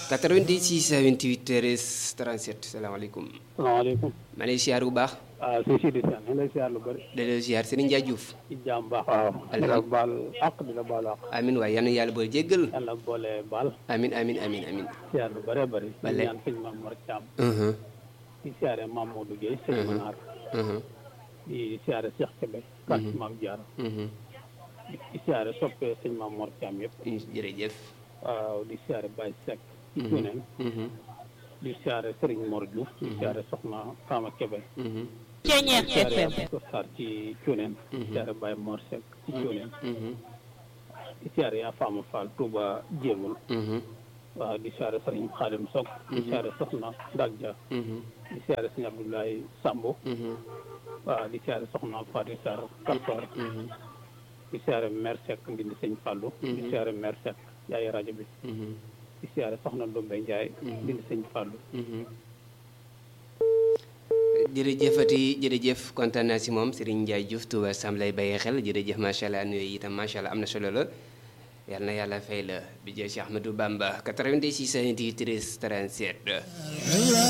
86 28 13 37 salaamaaleykum. salaamaaleykum. maa ngi lay siyaar bu baax. waaw si Sidi Sane ñu lay siyaar lu bëri. da lay siyaar Serigne Ndiaye Diouf. ci jàmm baax. waaw di la baal àq di la baal àq. amin waay yal na yàlla boole jéggal. yàlla boole baal. amin amin amin amin. siyaar lu bëree bëri. Bale. di ñaan sëñ Mame Mor Thiam. Mhm, di siyaare Mame Modou Guèye sëñ Manar. mhm, di siyaare Cheikh Kébé. kàtt Mame Diarra. mhm. di siyaare soppee sëñ Mame Mor Thiam yëpp. jërëjëf. waaw di siyaare Baye Seck. ci Mhm, Cuneen. mhm, di siyaare Serigne Mor Diouf. di siyaare Soxna Fama Kébé. mhm, Ceeñeex di siyaare FM Abdou Sarr ci Cuneen. di Mhm. siyaare Baye Mor Seck ci Cuneen. mhm, di siyaare yaa Fama Fall Touba Jéemul. mhm, waaw di siyaare Serigne Khadim Sock. di siyaare Soxna Ndag Dia. mhm, di siyaare Serigne Abdoulaye Sambo. mhm, waaw di siyaare Soxna Fatou Sarr Kastor. mhm, di siyaare Mère Seck Ndindi Sëñ Fallou. di siyaare Mère Seck yaay rajo bi. mhm, di siyaare Soxna Ndombe Ndiaye. Ndindi Sëñ Fallou. mhm. jërëjëfati jërëjëf kontaan naa si moom Serigne Ndiaye Diouf Touba Sam lay bàyyi xel jërëjëf macha allah nuyu itam macha allah am na solo la yal na yàlla fay la bi jël si Ahmadou Bamba 86 28 13 37.